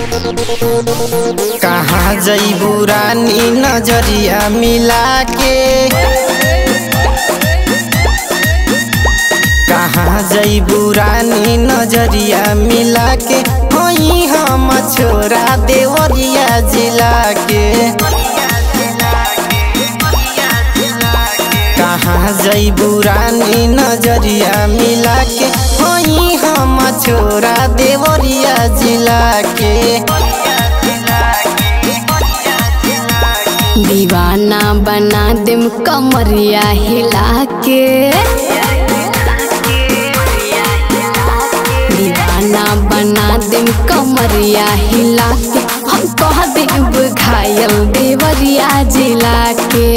कहाँ जईबू रानी नजरिया मिला के कहाँ जईबू रानी नजरिया मिला के होई हम छोरा देवरिया जिला के कहाँ जईबू रानी नजरिया मिला के होई हम छोरा देवरिया जिला के दीवाना बना देम कमरिया हिला के दीवाना बना देम कमरिया हिला के हम कह देब घायल देवरिया जिला के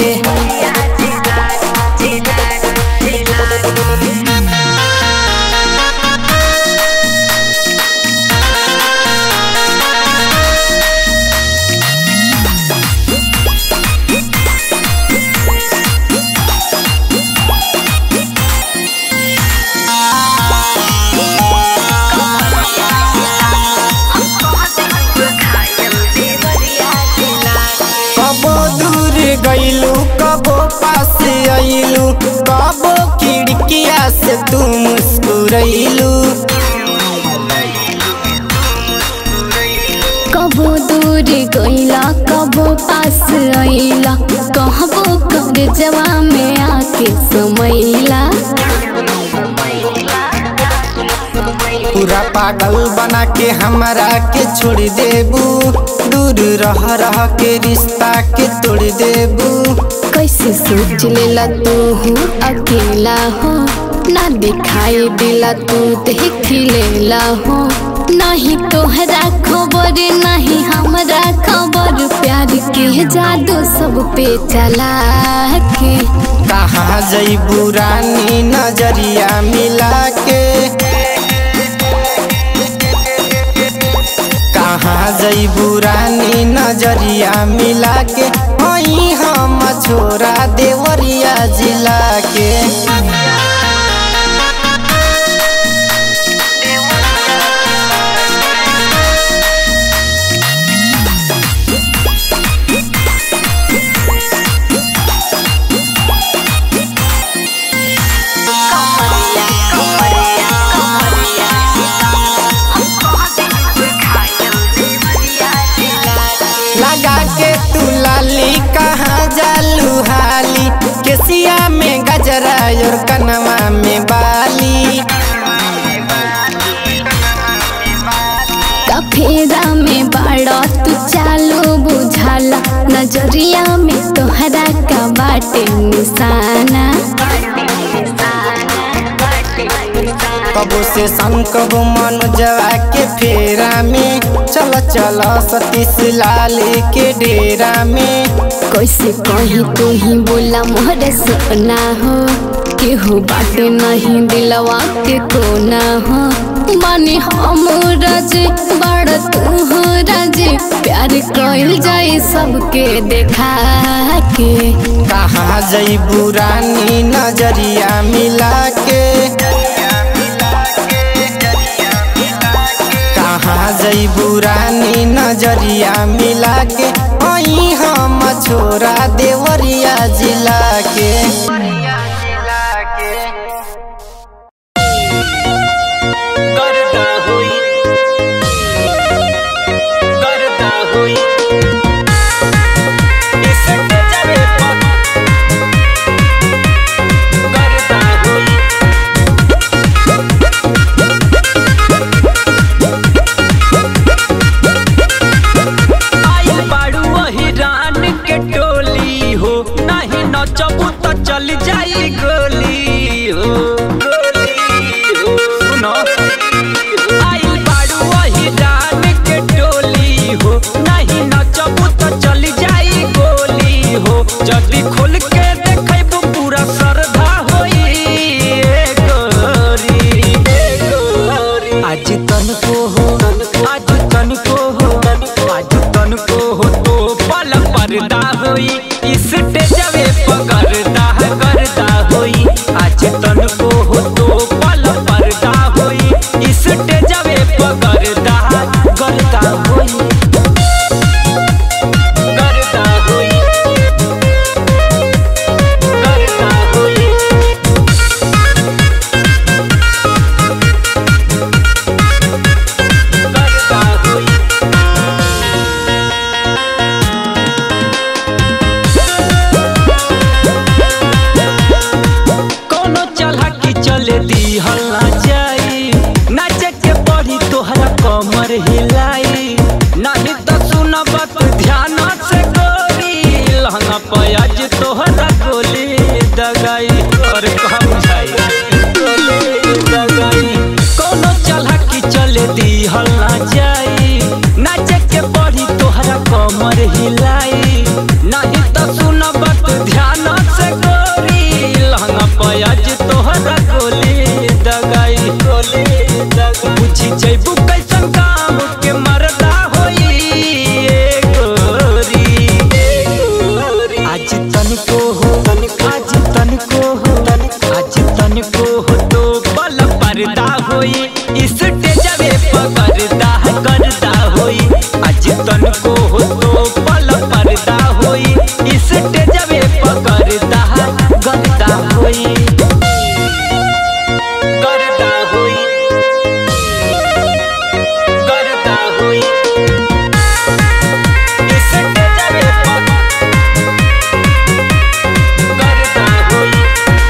कबो दूर गईलू कबो पास आईलू कबो खिड़किया से तू मुस्कुरैलू कबो दूर गईला कबो पास आईला कहबो कर जवा में आके समैला पूरा पागल बना के हमरा के छोड़ देबू दूर रह रह के रिश्ता के तोड़ देबू कैसे सोच लेला तू हो अकेला हो ना दिखाई दिला तू देख लेला हो नहीं तोहरा खबर नहीं हमरा खबर प्यार के जादू सब पे चला के कहाँ जईबू रानी नजरिया मिला के कहाँ जईबू रानी नजरिया मिला के होई हम छोरा देवरिया जिला के लगा के तू लाली कहाँ जालू हाली केसिया में गजरा और कनवा में बाली कफेरा में बड़ा तू चालो बुझाला नजरिया में तोहरा का बाटे निशाना कबो से संकब मनोजवा के फेरा में चल चल सतीश लाल के डेरा में कैसे कहीं तू ही बोला मोहरे सपना हो केहू बाटे नहीं दिलवा के कोना हो बानी हम राज बड़ तू हो राज प्यार कइल जाए सबके देखा के कहाँ जईबू रानी नजरिया मिला के कहाँ जईबू रानी नजरिया मिला के वही हम छोरा देवरिया जिला के करता हुई करता हुई इसके जरे पर करता हुई आई बाड़ू वही रान के टोली हो नहीं नचबू तो चल जाई करता होई करता होई करता होई करता होई कोनो चला की चले दी हल्ला जाई नाचे के पड़ी तोहरा कमर हिलाई नहीं तो सुन बात ध्यान से गोरी लहंगा पयाज तोहरा गोली दगाई और कहा बुझाई गोली दगाई कोनो चला की चले दी हल्ला जाई नाचे के पड़ी तोहरा कमर हिलाई नहीं तो सुन बात ध्यान से गोरी लहंगा पयाज तोहरा गोली दगाई गोली दगाई पूछी जैबू कैसन काम के मरदा होई ए गोरी आज तनिको हो आज तनिको हो आज तनिको हो तो बल पर्दा होई इस टेजवे पकड़दा करदा होई आज तनिको हो तो बल पर्दा होई इस टेजवे पकड़दा करदा होई करदा होई करदा होई इस टेजवे पकड़दा होई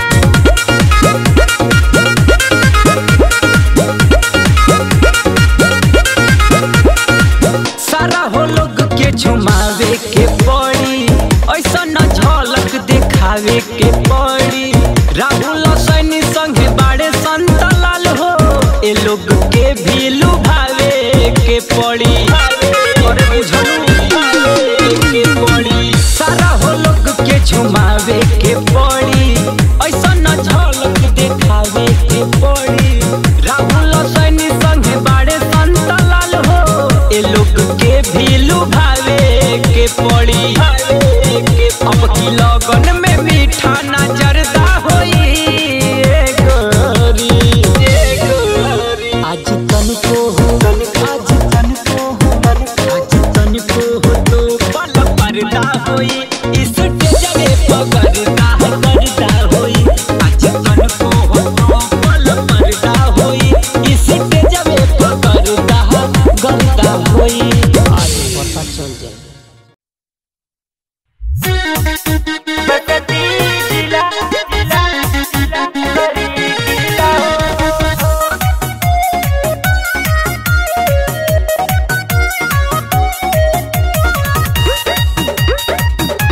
सारा हो लोग के झुमावे के पड़ी ऐसा न झलक दिखावे के पड़ी राहुल सैनी संगे बाड़े संत लाल हो ए लोग के भी लुभावे के पड़ी और बुझलू के पड़ी सारा हो लोग के झुमावे के पड़ी ऐसा न झलक दिखावे के पड़ी राहुल सैनी संगे बाड़े संत लाल हो ए लोग के भी लुभावे के पड़ी अब की लगन में मीठा नजरदा होई ए गोरी ए गोरी आज तनिको हो आज तनिको हो आज तनिको हो तो बल पर्दा होई इस जगह पकड़दा करदा होई आज तनिको हो तो बल पर्दा होई इस जगह पकड़दा करदा होई आज पता चल जाए Thank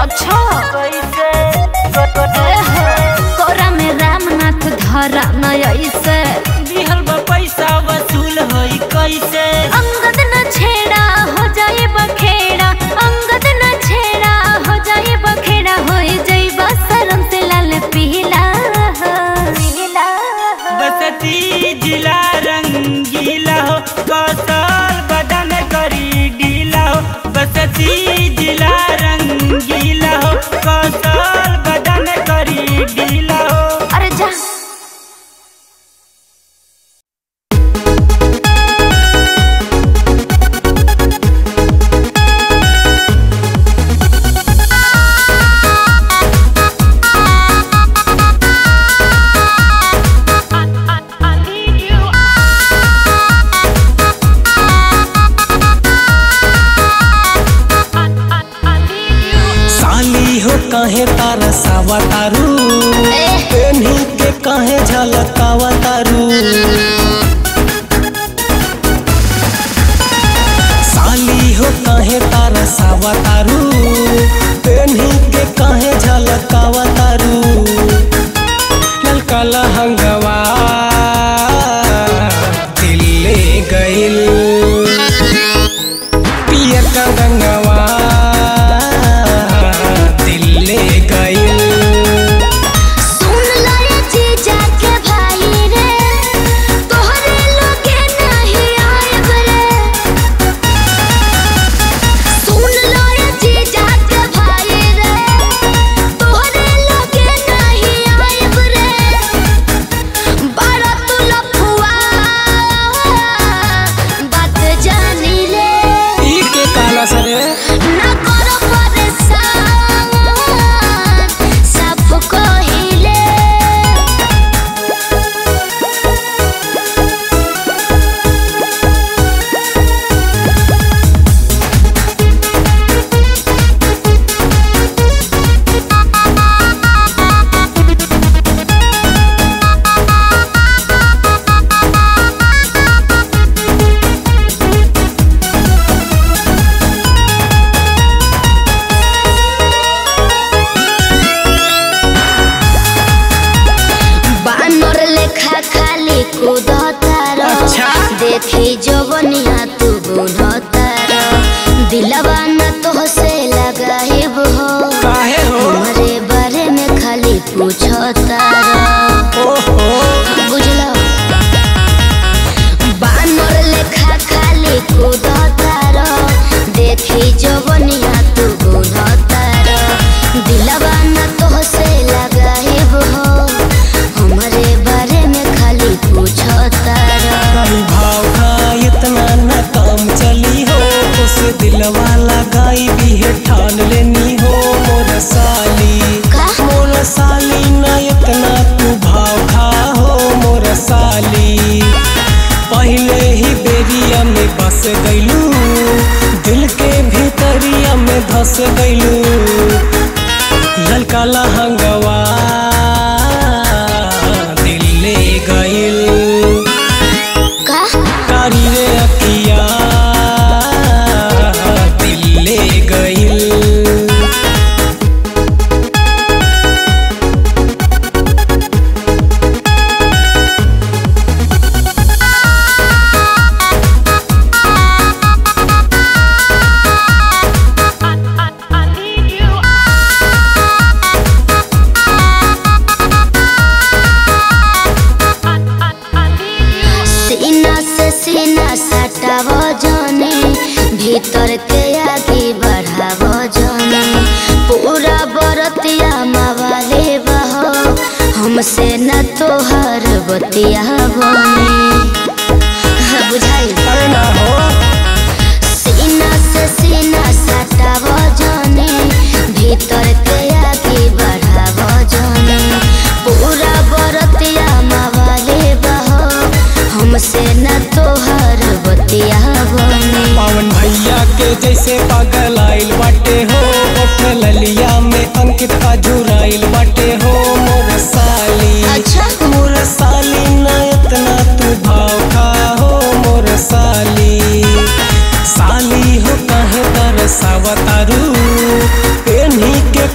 अच्छा एहो, कोरा में रामनाथ धरा नया इसे दिहल बा पैसा वसूल होई कैसे अंगद न छेड़ा हो जाए बखेड़ा अंगद न छेड़ा हो जाए बखेड़ा हो जाए बसरम से लाल पीला पीला बसती जिला रंगीला हो कौशल बदन करी ढीला हो बसती जिला रंगीला हो कौशल बदन करी ढीला हो अरे जा साली हो कहे तारा सावा तारू पेन्ही के कहे झलकावा तारू साली हो कहे तारा सावा तारू पेन्ही के कहे झलकावा तारू ललका लहंगवा दिल्ले गइल पियर का रंगवा दिल्ले गइल सुन लो ये जीजा के भाई रे तोहरे लोगे नहीं आएब रे सुन लो ये जीजा के भाई रे तोहरे लोगे नहीं आएब रे बड़ा तू लफुआ बात जानी ले ई के काला सरे ना करो परेशान सब कहिले बानर लेखा खाली कूदतार अच्छा। देखी जवनिया तू बुनतार दिलवा न तो से लगाइब हो काहे हो हमारे बारे में खाली पूछतार ओहो बुझलो बानर लेखा खाली कूदतार देखी जवनिया तू बुनतार दिलवा न तो से लगाइब हो हमारे बारे में खाली पूछतार कहीं भाव का इतना न काम चली हो उस दिलवा लगाई भी है ठान लेनी हो मोर साली का? मोर साली न इतना तू भाव खा हो मोर साली पहले ही बेरिया में बस गईलू दिल के भीतरिया में धस गईलू ललका लहंगवा दिल ले गइल का कारी रे अखिया दिल ले गइल सीना से सीना सटाव जाने भीतर के आगे बढ़ाव जाने पूरा बरतिया मावाले बहो हमसे न तोहर बतिया बने बुझाई अरे ना हो सीना से सीना सटाव जाने भीतर के आगे बढ़ाव जाने पूरा बरतिया मावाले बहो हमसे न तोहर बतिया बने पावन भैया के जैसे पागल आइल बाटे हो ओठ ललिया में अंकित अजुराइल बाटे हो मोर साली अच्छा। मोर साली न इतना तू भाव खा हो मोर साली साली हो कहे तरसावा तारू पेन्ही के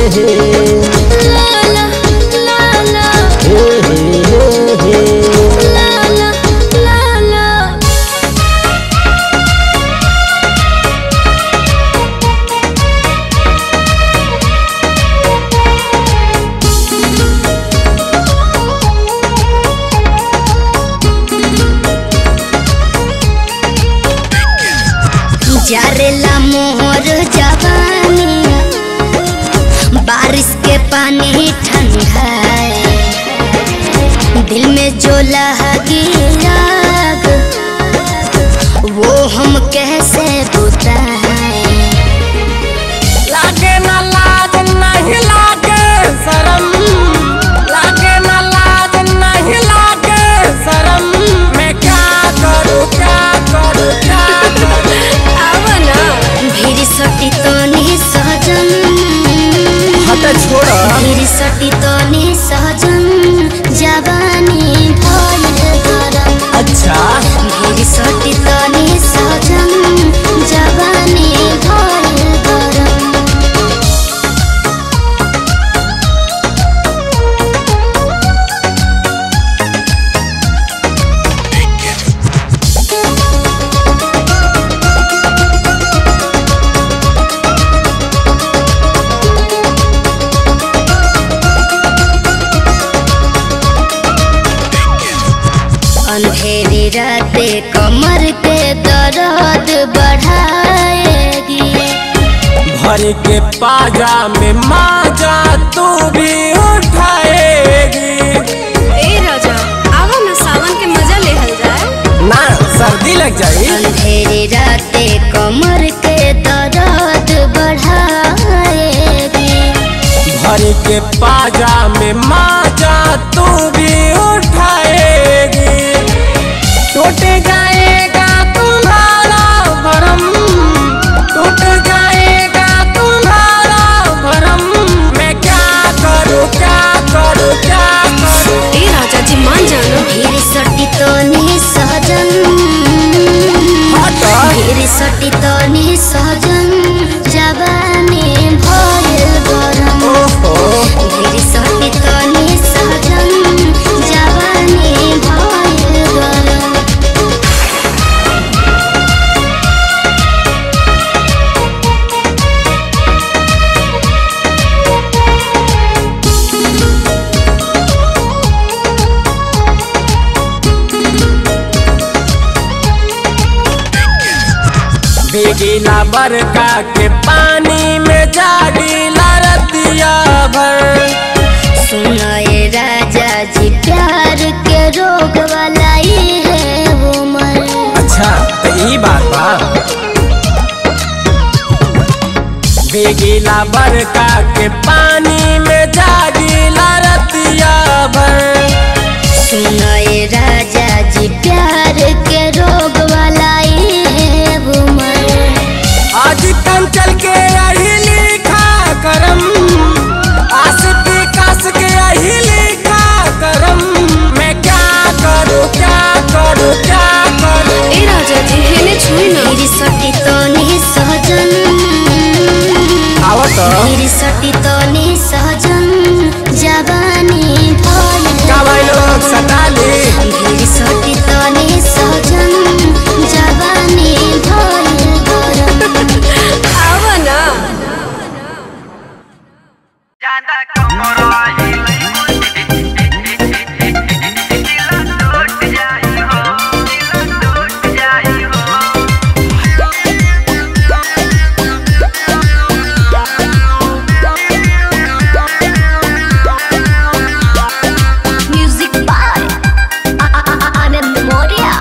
हे ला ला ला ला हे हे हे हे ला ला ला ला जारेला मोहर जवानी बारिश के पानी ठंडा है दिल में जो लगी आग वो हम कैसे बुताएं लागे ना लाज नहीं लागे शरम लागे ना लाज नहीं लागे शरम मैं क्या करूँ क्या करूँ क्या करूँ आवना भीड़ सटी तो नहीं सहजन हट छोड़ भीड़ सटी तो नहीं सहजन जवानी भइल गरम अच्छा भीड़ सटी तो नहीं सहजन जवानी भइल गरम अंधेरी राते कमर के दर्द बढ़ाएगी भर के पाजा में माजा तू भी उठाएगी ए राजा आवा ना सावन के मजा लेहल जाए ना सर्दी लग जाई अंधेरी राते कमर के दर्द बढ़ाएगी भर के पाजा में माजा तू भी उठाएगी टूट जाएगा तुम्हारा भरम टूट जाएगा तुम्हारा भरम मैं क्या करूँ क्या करूँ क्या करूँ ए राजा जी मान जाना भीड़ सटी तो नहीं सहजन भीड़ सटी तो नहीं सहजन जवानी भइल गरम भीड़ सटी तो नहीं सहजन जवानी भइल गरम बेगीला बरका के पानी में जागीला रतिया भर सुनाए राजा जी प्यार के रोग वाला ही है वो मर अच्छा तो ई बात बा बेगीला बरका के पानी में जागीला रतिया भर सुनाए राजा जी प्यार के रोग वाला ही है वो मर आज कम चल के यही लिखा करम आस विकास के यही लिखा करम मैं क्या करूँ क्या करूँ क्या करूँ ए राजा जी हेने छुई ना मेरी सटी तो नहीं सहजन आवत मेरी सटी तो नहीं सहजन जवानी भइल का भाई लोग सताली मेरी सटी तो नहीं सहजन जवानी भइल गरम आवा ना म्यूजिक बाय आनंद मौर्य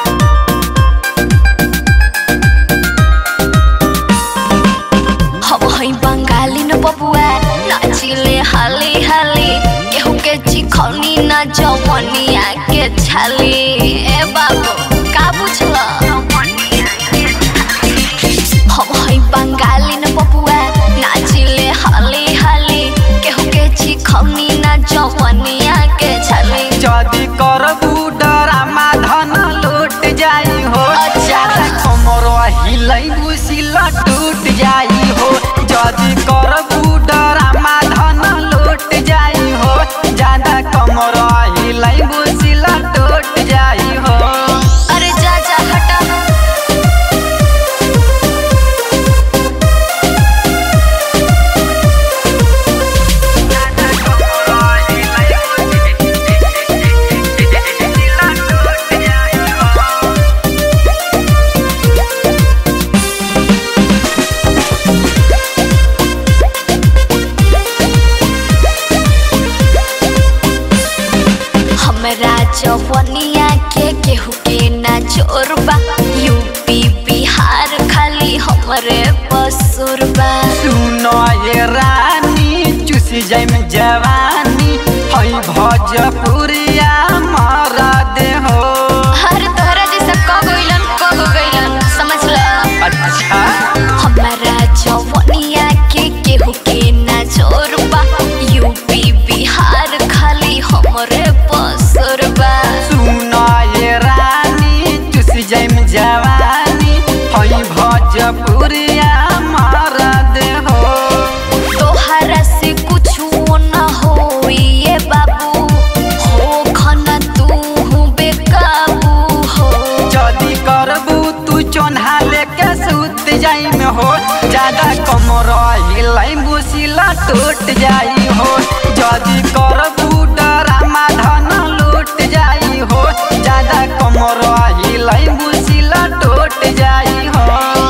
हम हई बंगाली न बबुआ नाचिले हाली हाली केहू के चिखौनी ना जवनिया के छाली ए बाबू का बुझला हम हई बंगाली न बबुआ नाचिले हाली हाली केहू के चिखौनी ना जवनिया के छाली जदि करबू डरामा धन लूट जाई हो अच्छा। कमर हिलै बुसिला टूट जाई हो जदि करबू डरामा शोरबा यूपी बिहार खाली हमरे पसुरबा सुनो ये रानी चुस जाइम जवानी हई भोजपुरिया मारा दे हो हर तोहरा जैसा क गइलन क हो गइलन समझ ल अच्छा हमारा जवनिया के केहू के ना जोरबा यूपी बिहार खाली हमरे पसुरबा सुनो ये रानी चुस जाइम जवानी हई भोजपुरिया मारा दे हो तोहरा से कुछ न होई ये बाबू हो खना तू बेकाबू हो जदी करबू तू चोन्हा लेके सुत जाई में हो ज्यादा कम रही बुसिला टूट जाई हो जदी करबू डरामा धन लूट जाई हो ज्यादा कम रही बुसिला टूट जाई हो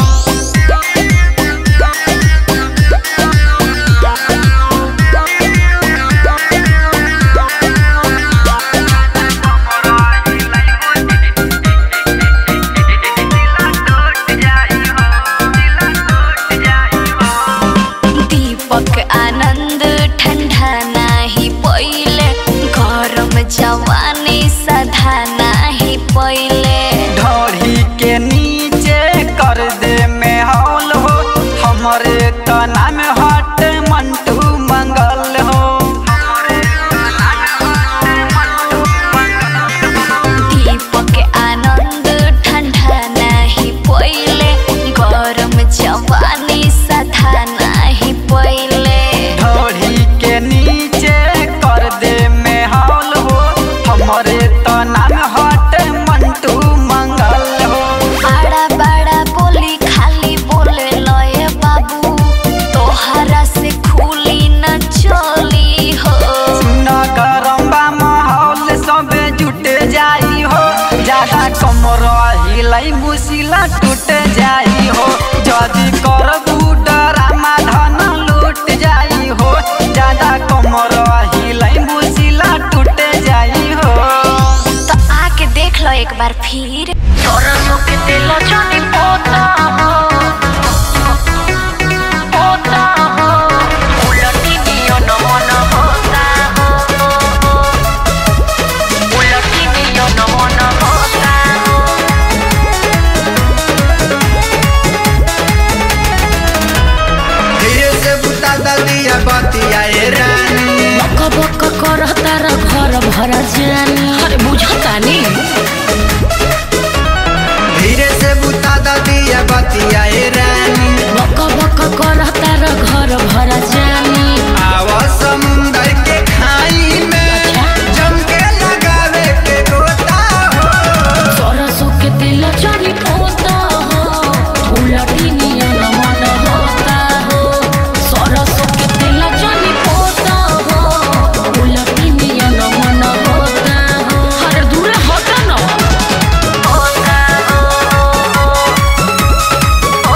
दीपक आनंद ठंडा नाही पहिले गरम जवानी सधा नाही पहिले ढोरी के नीचे कर दे में हौल हो हमरे तना में हट मंटू मंगल हो दीपक आनंद ठंडा नाही पहिले गरम जवानी सधा नाही पहिले ढोरी के नीचे कर दे में हौल हो हमरे तना में हट मंटू मंगल हो बड़ा बड़ा बोली खाली बोले लए बाबू तोहरा से खुली न चली हो सुना गरम्बा माहौल सब जुट जाई हो ज्यादा कम रही मुसिला टूट जाई हो जदी करबू डरामा धन लूट जाई हो ज्यादा कम रही मुसिला टूट जाई हो तो आके देख लो एक बार फिर तोरा के दिल जानी पोता हो पोता हो उलटी नियो न मन होता हो उलटी नियो न मन होता हो धीरे से बुता दलिया बतिया ए रानी बक बक करता र घर भर जानी अरे बुझतानी धीरे से बुता दलिया बतिया ए रानी बक बक करता र घर भर जानी आवा समुंदर के खाई में जम के लगावे के गोता हो सरसों के दिल चढ़ी पोता हो उलटी नियन मन होता हो सरसों के दिल चढ़ी पोता हो उलटी नियन मन होता हो अरे दूर हटा ना होता हो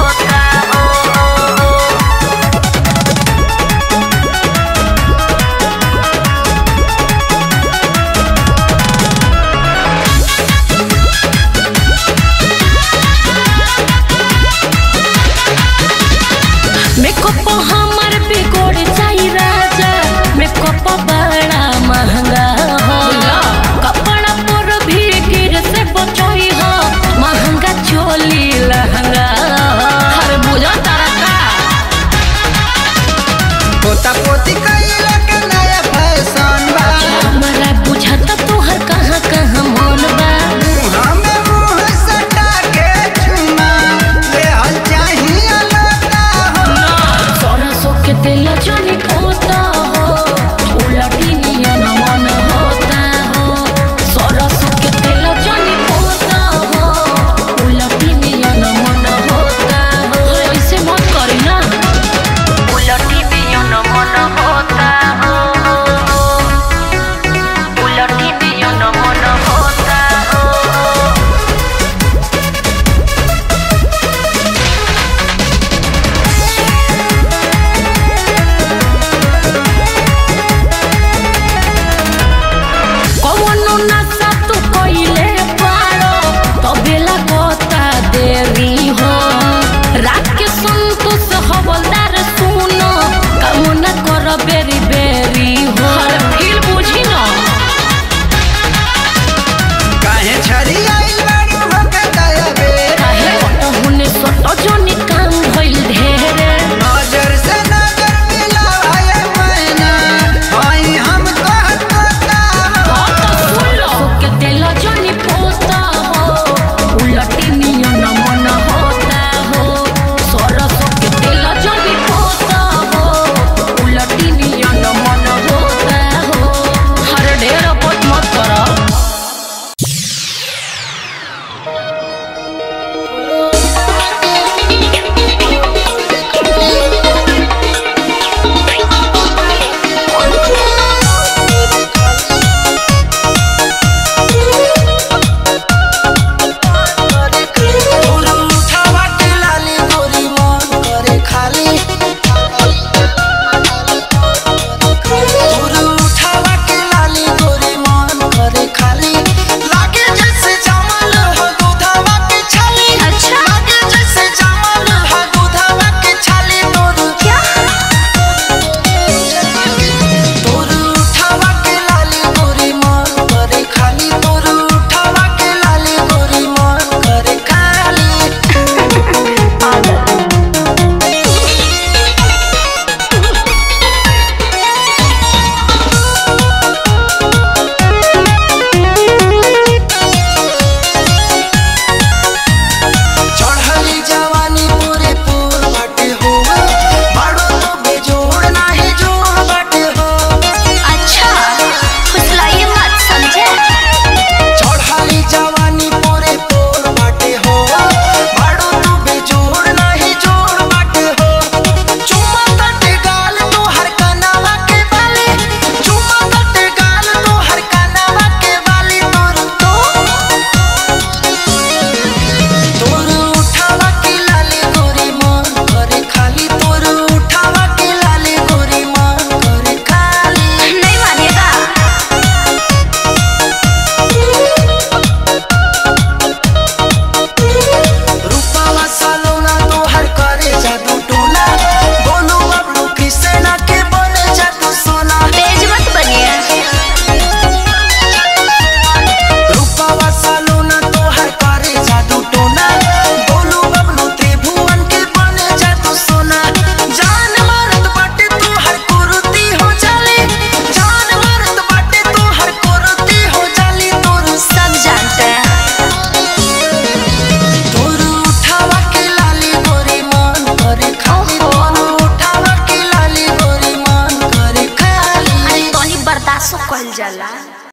बर्दाश्त कइल जाला